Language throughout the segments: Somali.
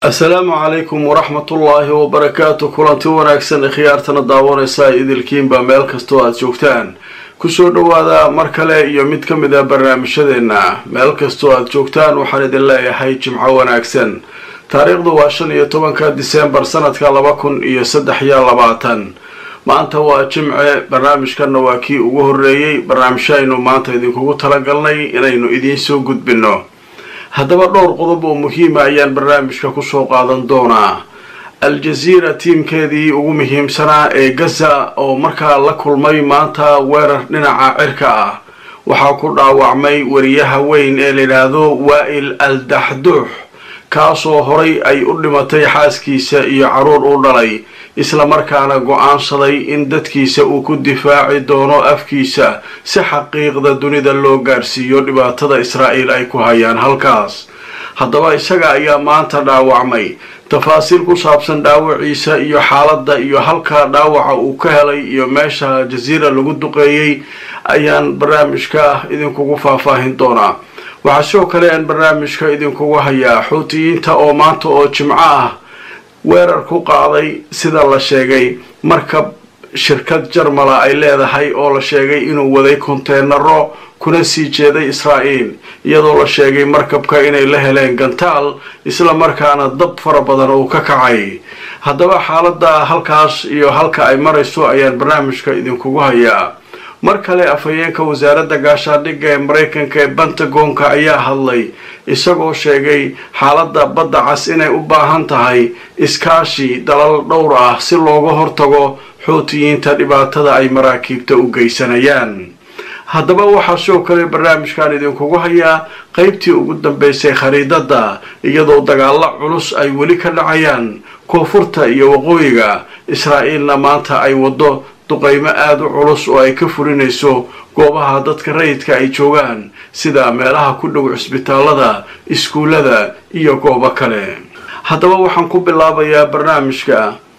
asalaamu calaykum waraxmatullaahi wabarakaatu kulanti wanaagsan khiyaartana daawanaysa idilkiinba meel kastoo aada joogtaan kusoo dhowaada mar kale iyo mid ka mid a barnaamijyadeenna meel kastoo aada joogtaan waxaan idin leeyahay jimco wanaagsan taariikhdu waa shan iyo tobanka disembar sanadka laba kun iyo saddex iyo labaatan maanta waa jimce barnaamijkanna waa kii ugu horreeyey barnaamijyaynu maanta idinkugu talagalnay inaynu idiin soo gudbinno haddaba dhowr qodob oo muhiima ayaan barnaamijka kusoo qaadan doonaa al-jaziira tiimkeedii ugu muhiimsanaa ee gaza oo markaa la kulmay maanta weerar dhinaca cirka ah waxaa ku dhaawacmay wariyaha weyn ee layidhaahdo waa-il al daxduux kaasoo horay ay u dhimatay xaaskiisa iyo caruur u dhalay islamarkaana go-aansaday in dadkiisa uu ku difaaci doono afkiisa si xaqiiqda dunida loo gaarsiiyo dhibaatada israa'iil ay ku hayaan halkaas haddaba isaga ayaa maanta dhaawacmay tafaasiil ku saabsan dhaawaciisa iyo xaaladda iyo halka dhaawaca uu ka helay iyo meesha jasiira lagu duqeeyey ayaan barnaamijka idinkugu faahfaahin doonaa waxaa sidoo kale aan barnaamijka idinkugu hayaa xuutiyiinta oo maanta oo jimco ah weerar ku qaaday sida la sheegay markab shirkad jarmala ay leedahay oo la sheegay inuu waday konteenaro kuna sii jeeday israa'iil iyadoo la sheegay markabka inay la heleen gantaal isla markaana dab fara badan uu ka kacay haddaba xaaladda halkaas iyo halka ay marayso ayaan barnaamijka idinkugu hayaa mar kale afhayeenka wasaaradda gaashaandhigga ee maraykanka ee bentagonka ayaa hadlay isagoo sheegay xaaladda badda cas inay u baahan tahay iskaashi dalal dhowr ah si looga hortago xuutiyiinta dhibaatada ay maraakiibta u geysanayaan haddaba waxaa sidoo kale barnaamijkan idinkugu hayaa qeybtii ugu dambeysay khariidadda iyadoo dagaalo culus ay weli ka dhacayaan koonfurta iyo waqooyiga israa'iilna maanta ay waddo duqaymo aada u culus oo ay ka fulinayso goobaha dadka rayidka ay joogaan sida meelaha ku dhow cisbitaalada iskuullada iyo goobo kale haddaba waxaan ku bilaabayaa barnaamijka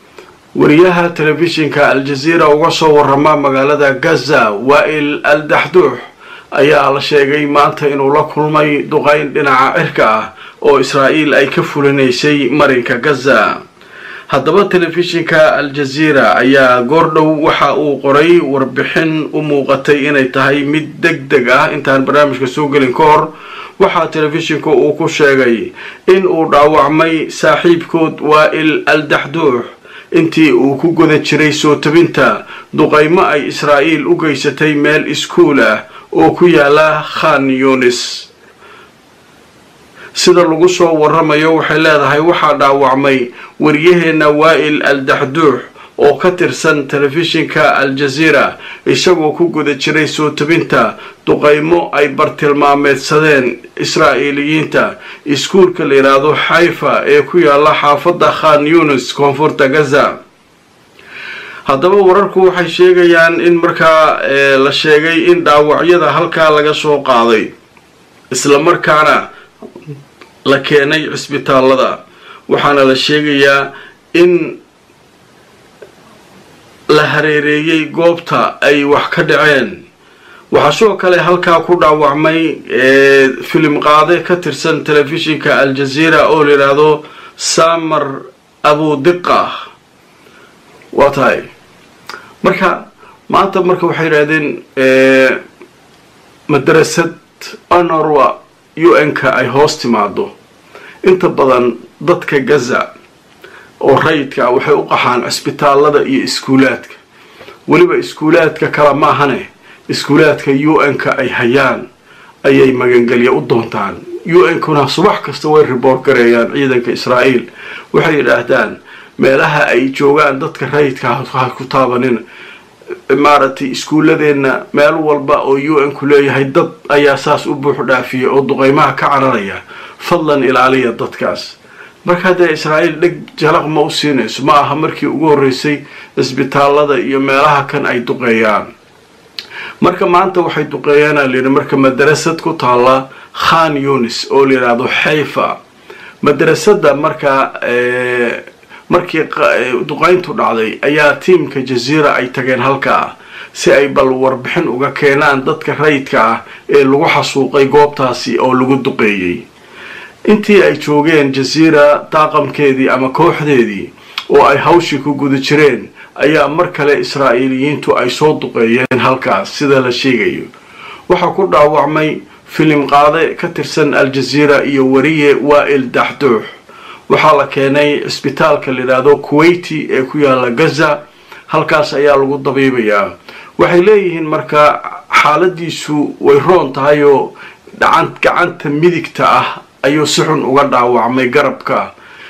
wariyaha telefishinka al-jaziira uga soo warama magaalada gaza waa-il al daxduux ayaa la sheegay maanta inuu la kulmay duqayn dhinaca cirka ah oo israa'iil ay ka fulinaysay marinka gaza haddaba telefishinka al-jaziira ayaa goordhow waxa uu qoray warbixin u muuqatay inay tahay mid deg deg ah intaan barnaamijka soo gelin ka hor waxaa telefishinku uu ku sheegay in uu dhaawacmay saaxiibkood waa-il al daxduux intii uu ku guda jiray soo tabinta duqaymo ay israa'iil u geysatay meel iskuul ah oo ku yaala khan yunis sida lagu soo waramayo waxay leedahay waxaa dhaawacmay wariyaheenna waa-il al daxduux oo ka tirsan telefishinka al-jaziira isagoo ku guda jiray soo tabinta duqaymo ay bartilmaameedsadeen israa'iiliyiinta iskuulka la yidhaahdo xayfa ee ku yaala xaafadda khan yunis koonfurta gaza haddaba wararku waxay sheegayaan in markaa la sheegay in dhaawacyada halkaa laga soo qaaday islamarkaana la keenay cisbitaalada waxaana la sheegayaa in la hareereeyey goobta ay wax ka dhaceen waxaa sidoo kale halkaa ku dhaawacmay filim qaade ka tirsan telefishinka al-jaziira oo la yidhaahdo samar abudiqa waa tahay marka maanta marka waxay yidhahdeen madrasad anorwa u n-ka ay hoos timaado inta badan dadka gaza oo rayidka waxay u qaxaan cisbitaalada iyo iskuulaadka weliba iskuulaadka kale maahane iskuulaadka u n-ka ay hayaan ayay magangelya u doontaan u n-kuna subax kasta way riboor gareeyaan ciidanka israa'iil waxay yidhaahdaan meelaha ay joogaan dadka rayidka ha ku taabanin maaragtay iskuuladeenna meel walba oo u n-ku leeyahay dad ayaa saas u buux dhaafiya oo duqaymaha ka cararaya fadlan ilaaliya dadkaas marka haddee israa'iil dheg jalaq ma u siinayso ma aha markii ugu horreysay cisbitaalada iyo meelaha kan ay duqeeyaan marka maanta waxay duqeeyaana layidhi marka madarasad ku taalla khan yunis oo la yidhaahdo xayfa madrasadda markaa markii duqayntu dhacday ayaa tiimka jaziira ay tageen halkaa si ay bal warbixin uga keenaan dadka rayidka ah ee lagu xasuuqay goobtaasi oo lagu duqeeyey intii ay joogeen jasiira daaqamkeedii ama kooxdeedii oo ay hawshii ku guda jireen ayaa mar kale israa'iiliyiintu ay soo duqeeyeen halkaas sida la sheegayo waxaa ku dhaawacmay filim qaade ka tirsan al-jaziira iyo wariye waa'il daxduux waxaa la keenay cisbitaalka layidhaahdo kuwaiti ee ku yaala gaza halkaas ayaa lagu dabiibayaa waxay leeyihiin marka xaaladiisu way roon tahay oo gacanta midigta ah ayuu si xun uga dhaawacmay garabka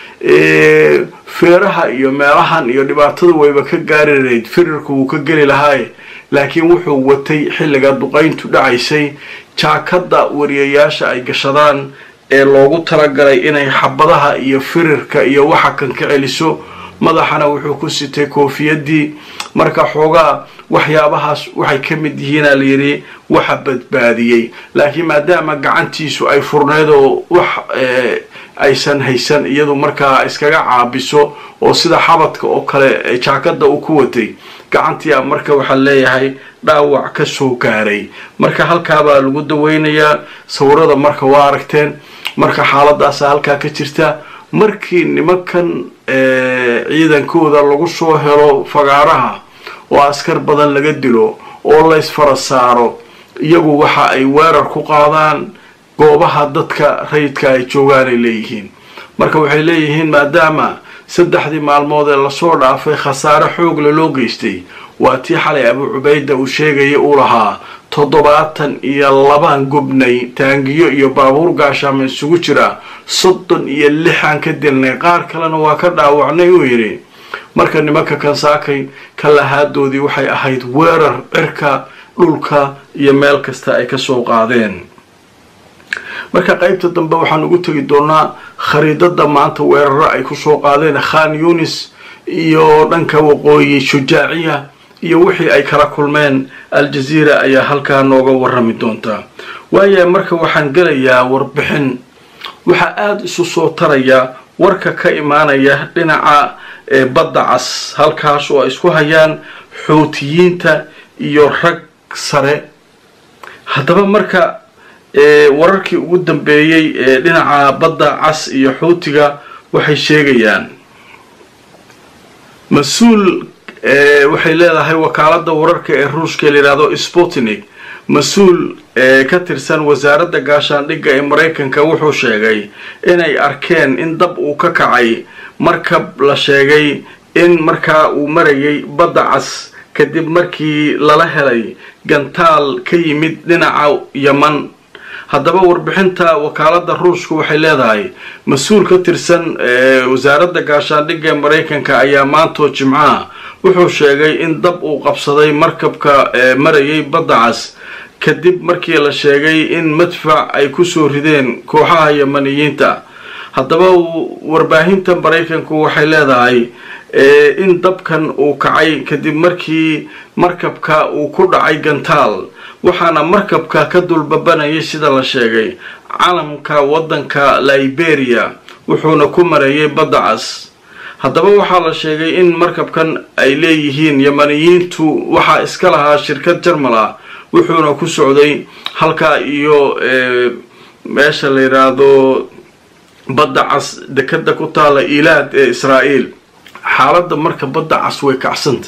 feeraha iyo meelahan iyo dhibaatadu wayba ka gaari lahayd firirku wuu ka geli lahaaye laakiin wuxuu watay xilliga duqayntu dhacaysay jaakada wariyayaasha ay gashadaan ee loogu talagalay inay xabadaha iyo firirka iyo waxa kan ka celiso madaxana wuxuu ku sitay koofiyadii marka xoogaa waxyaabahaas waxay ka mid yihiina layidhi waxa badbaadiyey laakiin maadaama gacantiisu ay furneyd oo wax aysan haysan iyadu markaa iskaga caabiso oo sida xabadka oo kale jaakada uu ku watay gacantii marka waxaa leeyahay dhaawac ka soo gaaray marka halkaabaa lagu daweynayaa sawirada marka waa aragteen marka xaaladaasa halkaa ka jirta markii nimankan ciidankooda lagu soo helo fagaaraha oo askar badan laga dilo oo laysfara saaro iyagu waxa ay weerar ku qaadaan goobaha dadka rayidka ay joogaanay leeyihiin marka waxay leeyihiin maadaama saddexdii maalmood ee lasoo dhaafay khasaare xoogla loo geystay waa tii xalay abu cubayda uu sheegaya uu lahaa toddobaatan iyo labaan gubnay taangiyo iyo baabuur gaashaama isugu jira soddon iyo lixaan ka dilnay qaar kalena waa ka dhaawacnay uu yidhi marka nimanka kansaakay ka lahaadoodii waxay ahayd weerar cirka dhulka iyo meel kasta ay kasoo qaadeen marka qaybta dambe waxaan ugu tegi doonaa khariidada maanta weeraro ay kusoo qaadeen khan yunis iyo dhanka waqooyi shujaaciya iyo wixii ay kala kulmeen al-jaziira ayaa halkaa nooga warami doontaa waayahay marka waxaan gelayaa warbixin waxaa aada isu soo taraya warka ka imaanaya dhinaca badda cas halkaas oo ay isku hayaan xuutiyiinta iyo rag sare haddaba marka wararkii ugu dambeeyey ee dhinaca badda cas iyo xuutiga waxay sheegayaan mas-uul waxay leedahay wakaalada wararka ee ruushka layidhahdo sputnik mas-uul ka tirsan wasaaradda gaashaandhigga ee maraykanka wuxuu sheegay inay arkeen in dab uu ka kacay markab la sheegay in markaa uu marayay badda cas kadib markii lala helay gantaal ka yimid dhinaca yaman haddaba warbixinta wakaalada ruushka waxay leedahay mas-uul ka tirsan wasaaradda gaashaandhigga ee maraykanka ayaa maantoo jimcaha wuxuu sheegay in dab uu qabsaday markabka marayay badda cas kadib markii la sheegay in madfac ay kusoo rideen kooxaha yamaniyiinta haddaba warbaahinta maraykanku waxay leedahay in dabkan uu kacay kadib markii markabka uu ku dhacay gantaal waxaana markabka ka dulbabanayay sida la sheegay calamka waddanka liberia wuxuuna ku mareeyay badda cas haddaba waxaa la sheegay in markabkan ay leeyihiin yamaniyiintu waxaa iska lahaa shirkad jarmal ah wuxuuna ku socday halkaa iyo meesha la yidhaahdo badda cas dekada ku taala ilaad ee israa'iil xaaladda marka badda cas way kacsanta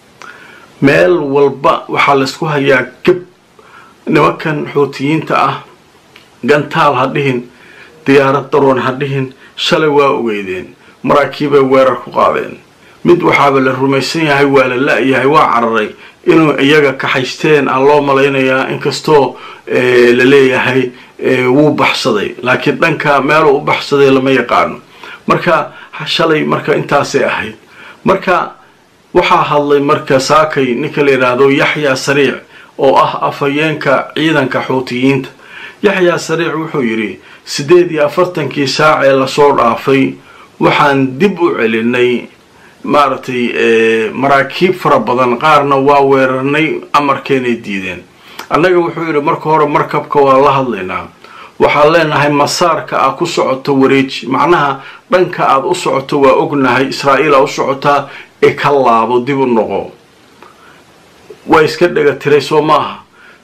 meel walba waxaa laysku hayaa gab nimankan xuutiyiinta ah gantaal ha dhihin diyaarad daroon ha dhihin shalay waa ogeydeen maraakiibay weerar ku qaadeen mid waxaaba la rumaysan yahay waa la la-yahay waa cararay inuu iyaga kaxaysteen aan loo malaynayaa inkastoo la leeyahay wuu baxsaday laakiin dhanka meeluu u baxsaday lama yaqaano marka shalay marka intaasay ahayd marka waxaa hadlay marka saakay ninka la yidhaahdo yaxyaa sariic oo ah afhayeenka ciidanka xuutiyiinta yaxyaa sariic wuxuu yidhi siddeed iyo afartankii saac ee lasoo dhaafay waxaan dib u celinay maaragtay maraakiib fara badan qaarna waa weerarnay amarkeenay diideen annaga wuxuu yidhi marka hore markabka waa la hadlaynaa waxaan leenahay masaarka aad ku socoto wareeji macnaha dhanka aad u socoto waa ognahay israa'iil aa u socotaa ee ka laabo dib u noqo waa iska dhega tiray soo maaha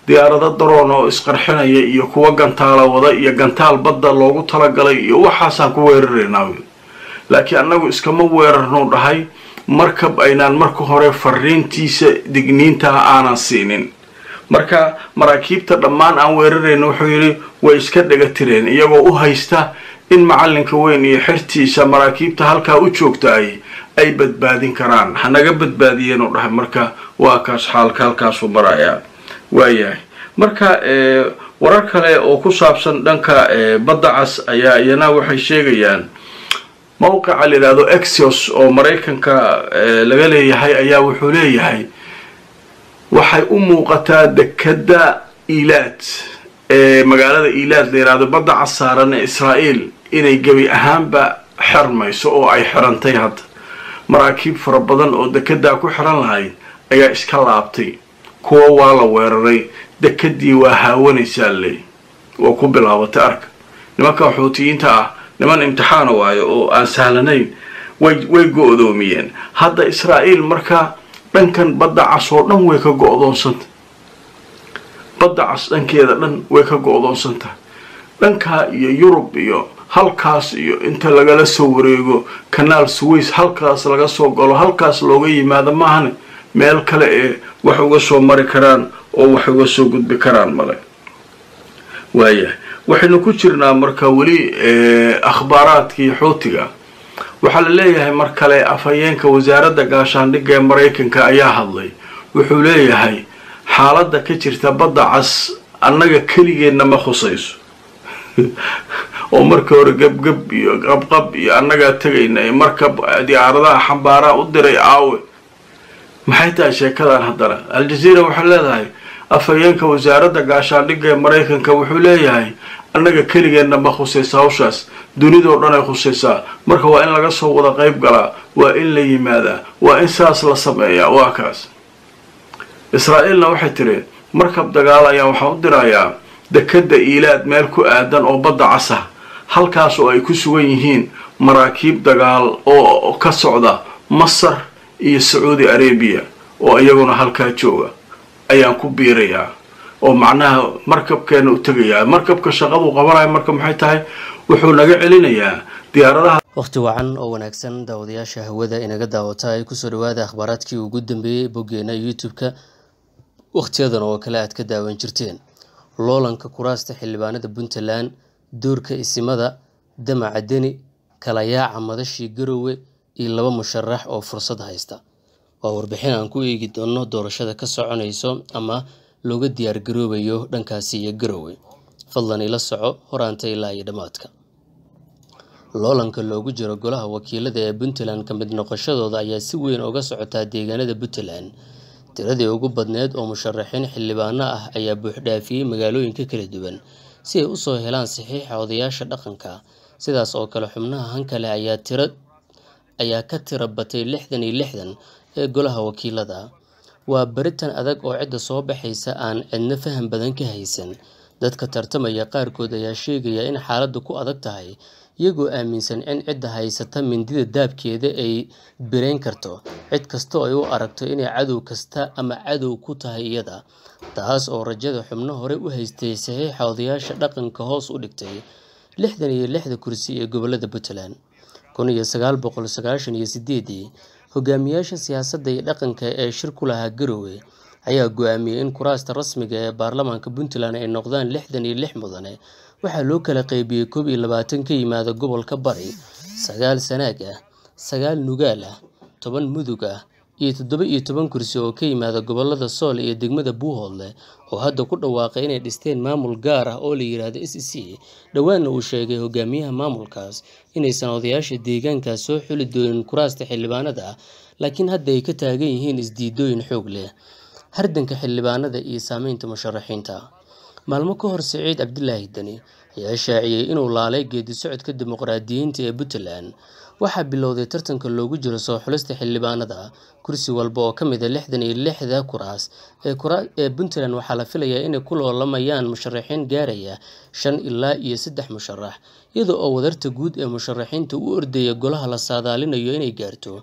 diyaarado daroon oo isqarxinaya iyo kuwa gantaala wada iyo gantaal badda loogu talagalay iyo waxaasaan ku weeraraynaa laakiin annagu iskama weerarnou dhahay markab aynaan marka hore fariintiisa digniintaha aanan siinin marka maraakiibta dhammaan aan weerarayna wuxuu yidhi way iska dhega tireen iyagoo u haysta in macalinka weyn iyo xertiisa maraakiibta halkaa u joogtaay ay badbaadin karaan hanaga badbaadiyeenuu dhahay marka waa kaas xaalka halkaasuu marayaa waayahay marka warar kale oo ku saabsan dhanka badda cas ayaa iyana waxay sheegayaan mowqica la yidhaahdo exios oo maraykanka laga leeyahay ayaa wuxuu leeyahay waxay u muuqataa dekada ilaad ee magaalada ilaad la yidhahdo badda casaaran ee israa'iil inay gebi ahaanba xermayso oo ay xirantay hadda maraakiib fara badan oo dekedaa ku xiran lahayd ayaa iska laabtay kuwa waa la weeraray dekadii waa haawanaysaa leey waa ku bilaabatay arka nimanka xuutiyiinta ah niman imtixaana waayo oo aan sahlanayn way way go-doomiyeen hadda israa'iil marka dhankan badda cas oo dhan way ka go-doonsanta badda cas dhankeeda dhan way ka go-doonsantaha dhankaa iyo yurub iyo halkaas iyo inta lagala soo wareego kanaal suways halkaas laga soo galo halkaas looga yimaado maahane meel kale ee wax uga soo mari karaan oo wax uga soo gudbi karaan male waayahay waxaynu ku jirnaa marka weli akhbaaraadkii xuutiga waxaa la leeyahay mar kale afhayeenka wasaaradda gaashaandhigga ee maraykanka ayaa hadlay wuxuu leeyahay xaaladda ka jirta badda cas annaga keligeenna ma khusayso oo markii hore gebgeb iyo qabqab iyo annagaa tegayna ee markab diyaaradaha xambaaraa u diray aawe maxay tahay sheekadan haddana al-jazeera waxay leedahay afhayeenka wasaaradda gaashaandhigga ee maraykanka wuxuu leeyahay annaga keligeenna ma khusaysa hawshaas dunidoo dhan ay khusaysaa marka waa in laga soo wada qayb galaa waa in la yimaadaa waa in saas la sameeyaa waa kaas israa'iilna waxay tiri markab dagaal ayaan waxaan u dirayaa dekadda iilaad meel ku aadan oo badda casa halkaas oo ay ku sugan yihiin maraakiib dagaal oo ka socda masar iyo sacuudi arabiya oo iyaguna halkaa jooga ayaan ku biirayaa oo macnaha markabkeena u tegayaa markabka shaqadu qabanaya marka maxay tahay wuxuu naga celinayaa diyaaradaha wakhti wacan oo wanaagsan daawadayaasha hawada inaga daawata ay kusoo dhawaada akhbaaraadkii ugu dambeeyey boggeena youtube-ka wakhtiyadan oo kale aad ka daawan jirteen loolanka kuraasta xildhibaanada puntland doorka isimada damaca deni kala yaaca madashii garowe iyo laba musharax oo fursad haysta waa warbixin aan ku eegi doono doorashada ka soconayso ama looga diyaar garoobayo dhankaasi iyo garowe fadlan ila soco horaanta ilaa iyo dhammaadka loolanka loogu jiro golaha wakiilada ee puntland ka mid noqoshadooda ayaa si weyn uga socotaa deegaanada puntland tiradii ugu badneed oo musharaxiin xildhibaano ah ayaa buuxdhaafiyey magaalooyinka kala duwan si ay usoo helaan saxiixa odayaasha dhaqanka sidaas oo kale xubnaha hankale ayaa tira ayaa ka tira batay lixdan iyo lixdan ee golaha wakiilada waa baritan adag oo cidda soo baxaysa aan cidna faham badan ka haysan dadka tartamaya qaarkood ayaa sheegaya in xaaladdu ku adag tahay iyagoo aaminsan in cidda haysata mindida daabkeeda ay birayn karto cid kastoo ay u aragto inay cadow kasta ama cadow ku tahay iyada taas oo rajada xubno hore u haystay saxiixa odayaasha dhaqanka hoos u dhigtay lixdan iyo lixda kursi ee gobolada puntland kun iyo sagaal boqol sagaashan iyo sideedii hogaamiyaasha siyaasadda iyo dhaqanka ee shir ku lahaa garowe ayaa go-aamiyey in kuraasta rasmiga ee baarlamaanka puntland ay noqdaan lixdan iyo lix mudane waxaa loo kala qaybiyey koob iyo labaatan ka yimaada gobolka bari sagaal sanaag ah sagaal nugaal ah toban mudug ah iyo toddoba iyo toban kursi oo ka yimaada gobolada sool iyo degmada buuhoodle oo hadda ku dhawaaqay inay dhisteen maamul gaar ah oo la yidhaahdo s c dhowaanna uu sheegay hogaamiyaha maamulkaas inaysan odayaasha deegaankaas soo xuli doonin kuraasta xildhibaanada ah laakiin hadda ay ka taagan yihiin isdiidooyin xoog leh hardanka xildhibaanada iyo saameynta musharaxiinta maalmo ka hor siciid cabdilaahi deni ayaa shaaciyey inuu laalay geedi socodka dimuqraadiyiinta ee puntland waxaa bilowday tartanka loogu jiro soo xulista xildhibaanada kursi walba oo ka mid a lixdan iyo lixda kuraas ee puntland waxaa la filayaa inay ku loolamayaan musharaxiin gaaraya shan ilaa iyo saddex musharax iyada oo wadarta guud ee musharaxiinta u ordaya golaha la saadaalinayo inay gaarto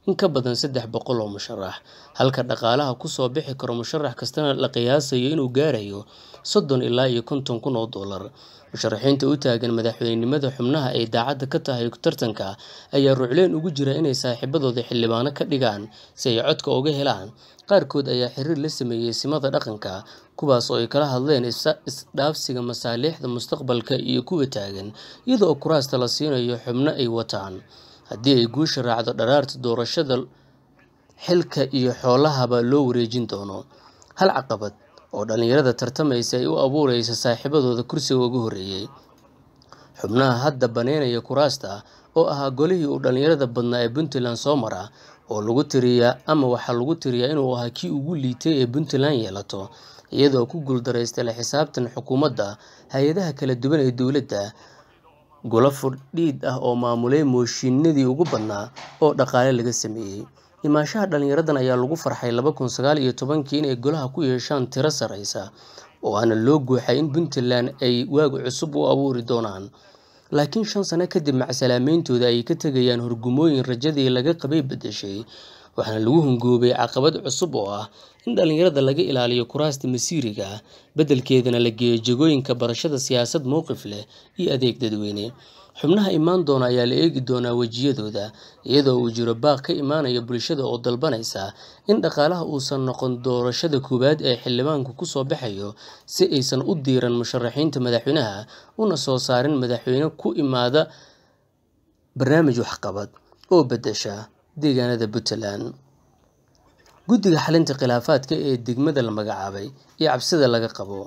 in ka badan saddex boqol oo musharax halka dhaqaalaha kusoo bixi karo musharax kastana la qiyaasayo inuu gaarayo soddon ilaa iyo konton kun oo dollar musharaxiinta u taagan madaxweynenimada xubnaha ay daacadda ka tahay tartanka ayaa rucleen ugu jira inay saaxiibadooda xildhibaano ka dhigaan si ay codka uga helaan qaarkood ayaa xiriir la sameeyey simada dhaqanka kuwaas oo ay kala hadleen isdhaafsiga masaaliixda mustaqbalka iyo kuwa taagan iyadoo kuraasta la siinayo xubno ay wataan haddii ay guusha raacdo dharaarta doorashada xilka iyo xoolahaba loo wareejin doono hal caqabad oo dhallinyarada tartamaysa ay u abuureysa saaxiibadooda kursiga ugu horreeyey xubnaha hadda baneynaya kuraasta oo ahaa golihii uu dhallinyarada badnaa ee puntland soo mara oo lagu tiriyaa ama waxaa lagu tiriyaa inuu ahaa kii ugu liitay ee puntland yeelato iyadoo ku guuldareystay la xisaabtan xukuumadda hay-adaha kala duwan ee dowladda golo furdhiid ah oo maamulay mooshinadii ugu badnaa oo dhaqaale laga sameeyey imaanshaha dhallinyaradan ayaa lagu farxay laba kun sagaal iyo tobankii inay golaha ku yeeshaan tiro sarreysa oo aana loo guuxay in puntland ay waag cusub u abuuri doonaan laakiin shan sano kadib macsalaamayntooda ay ka tegayaan horgumooyin rajadii laga qabay beddeshay waxaana lagu hungoobay caqabad cusub oo ah in dhallinyarada laga ilaaliyo kuraasta masiiriga beddelkeedana la geeyo jegooyinka barashada siyaasad mowqif leh iyo adeeg dadweyne xubnaha imaan doona ayaa la eegi doonaa wejiyadooda iyadoo uu jiro baaq ka imaanaya bulshada oo dalbanaysa in dhaqaalaha uusan noqon doorashada koowaad ee xildhibaanku kusoo baxayo si aysan u diiran musharaxiinta madaxweynaha una soo saarin madaxweyne ku imaada barnaamij waxqabad oo beddesha deegaanada puntland guddiga xalinta khilaafaadka ee degmada la magacaabay iyo cabsida laga qabo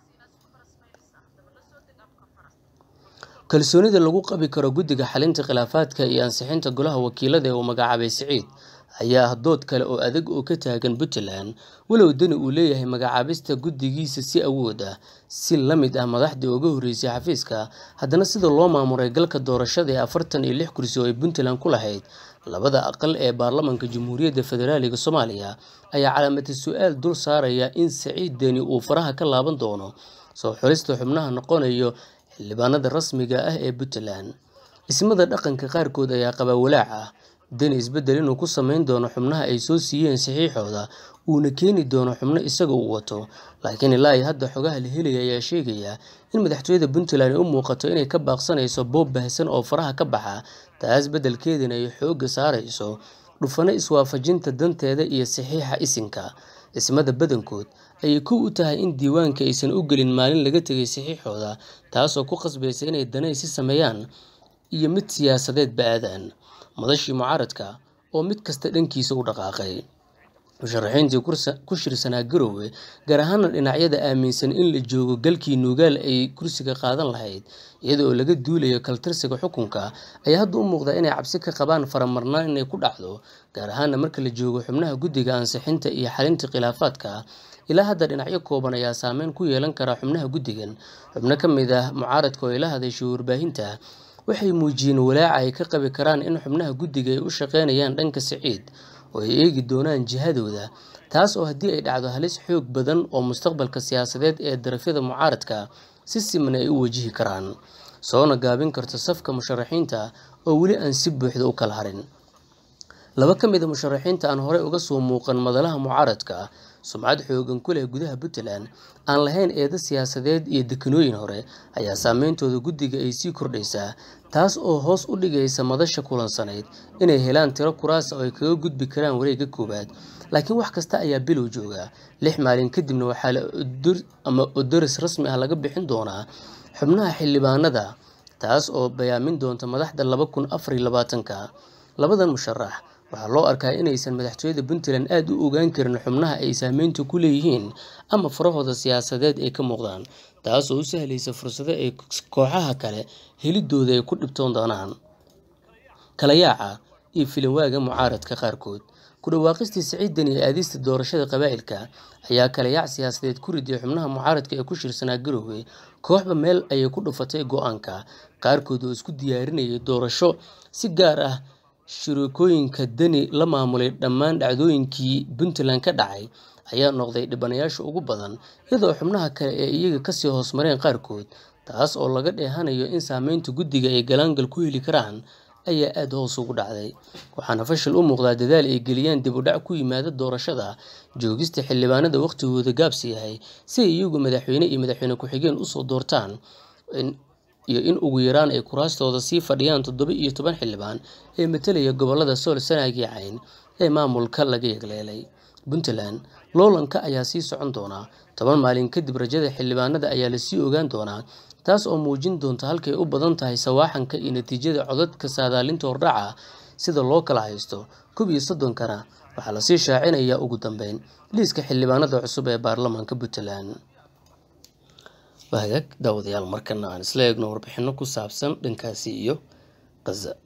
kalsoonida lagu qabi karo guddiga xalinta khilaafaadka iyo ansixinta golaha wakiilada ee uu magacaabay siciid ayaa ah dood kale oo adag oo ka taagan puntland walow dani uu leeyahay magacaabista guddigiisa si awood ah si la mid ah madaxdii uga horreysay xafiiska haddana sida loo maamuray galka doorashada ee afartan iyo lix kursi oo ay puntland ku lahayd labada aqal ee baarlamanka jamhuuriyadda federaaliga soomaaliya ayaa calaamati su-aal dul saaraya in siciid deni uu faraha ka laaban doono soo xulista xubnaha noqonayo xildhibaanada rasmiga ah ee puntland ismada dhaqanka qaarkood ayaa qaba walaac ah deni isbeddel inuu ku sameyn doono xubnaha ay soo siiyeen saxiixooda uuna keeni doono xubno isaga uu wato laakiin ilaa iyo hadda xogaha la helaya ayaa sheegaya in madaxtooyada puntland ay u muuqato inay ka baaqsanayso boob bahsan oo faraha ka baxa taas beddelkeedana ay xoogga saarayso dhufano iswaafajinta danteeda iyo saxiixa isinka ismada badankood ayay kow u tahay in diiwaanka aysan u gelin maalin laga tegay saxiixooda taasoo ku qasbaysa inay danaysi sameeyaan iyo mid siyaasadeed ba-aadaan madashii mucaaradka oo mid kasta dhankiisa u dhaqaaqay musharaxiintii ku shirsanaa garowe gaar ahaana dhinacyada aaminsan in la joogo galkii nuugaal ay kursiga qaadan lahayd iyada oo laga duulayo kaltirsiga xukunka ayaa hadda u muuqdaa inay cabsi ka qabaan faramarnaan inay ku dhacdo gaar ahaana marka la joogo xubnaha guddiga ansixinta iyo xalinta khilaafaadka ilaa hadda dhinacyo kooban ayaa saameyn ku yeelan karaa xubnaha guddigan xubno ka mid ah mucaaradka oo ay la hadashay warbaahinta waxay muujiyeen walaaca ay ka qabi karaan in xubnaha guddiga ay u shaqeynayaan dhanka siciid oo ay eegi doonaan jihadooda taas oo haddii ay dhacdo halis xoog badan oo mustaqbalka siyaasadeed ee darafyada mucaaradka si siman ay u wajihi karaan soona gaabin karto safka musharaxiinta oo weli aan si buuxda u kala harin laba ka mid a musharaxiinta aan horey uga soo muuqan madalaha mucaaradka sumcad xoogan ku leh gudaha puntland aan lahayn eedo siyaasadeed iyo dekanooyin hore ayaa saameyntooda guddiga ay sii kordhaysaa taas oo hoos u dhigaysa madasha kulansanayd inay helaan tiro kuraasa oo ay kaga gudbi karaan wareegga koowaad laakiin wax kasta ayaa bilow jooga lix maalin kadibna waxaa la ama odoris rasmi ah laga bixin doonaa xubnaha xildhibaanada taas oo bayaamin doonta madaxda laba kun afar iyo labaatanka labadan musharax waxaa loo arkaa inaysan madaxtooyada puntland aada u ogaan karin xubnaha ay saameynta ku leeyihiin ama farahooda siyaasadeed ay ka muuqdaan taas oo u sahlaysa fursado ay kooxaha kale helidooda ay ku dhibtoon doonaan kala yaaca iyo filanwaaga mucaaradka qaarkood ku dhawaaqistii siciidan iyo aadista doorashada qabaa'ilka ayaa kala yaac siyaasadeed ku riday xubnaha mucaaradka ee ku shirsanaa garoowe kooxba meel ayay ku dhufatay go-aanka qaarkood oo isku diyaarinayay doorasho si gaar ah shirikooyinka dani la maamulay dhammaan dhacdooyinkii puntland ka dhacay ayaa noqday dhibanayaasha ugu badan iyadoo xubnaha kale ee iyaga kasii hoosmareen qaarkood taas oo laga dheehanayo in saameynta guddiga ay galaangal ku heli karaan ayaa aada hoos ugu dhacday waxaana fashil u muuqdaa dadaal ay geliyaan dib u dhac ku yimaada doorashada joogista xildhibaanada wakhtigooda gaabsi yahay si ay iyagu madaxweyne iyo madaxweyne ku-xigeen usoo doortaan iyo in ugu yaraan ay kuraastooda sii fadhiyaan toddoba iyo toban xildhibaan ee matalaya gobolada sool sanaag iyo cayn ee maamulka laga yegleelay puntland loolanka ayaa sii socon doonaa toban maalin kadib rajada xildhibaanada ayaa lasii ogaan doonaa taas oo muujin doonta halkay u badan tahay sawaaxanka iyo natiijada codadka saadaalinta hordhaca sida loo kala haysto koob iyo soddonkana waxaa lasii shaacinayaa ugu dambeyn liiska xildhibaanada cusub ee baarlamaanka puntland hagaag daawadayaal markana aan isla eegno warbixino ku saabsan dhankaasi iyo khaza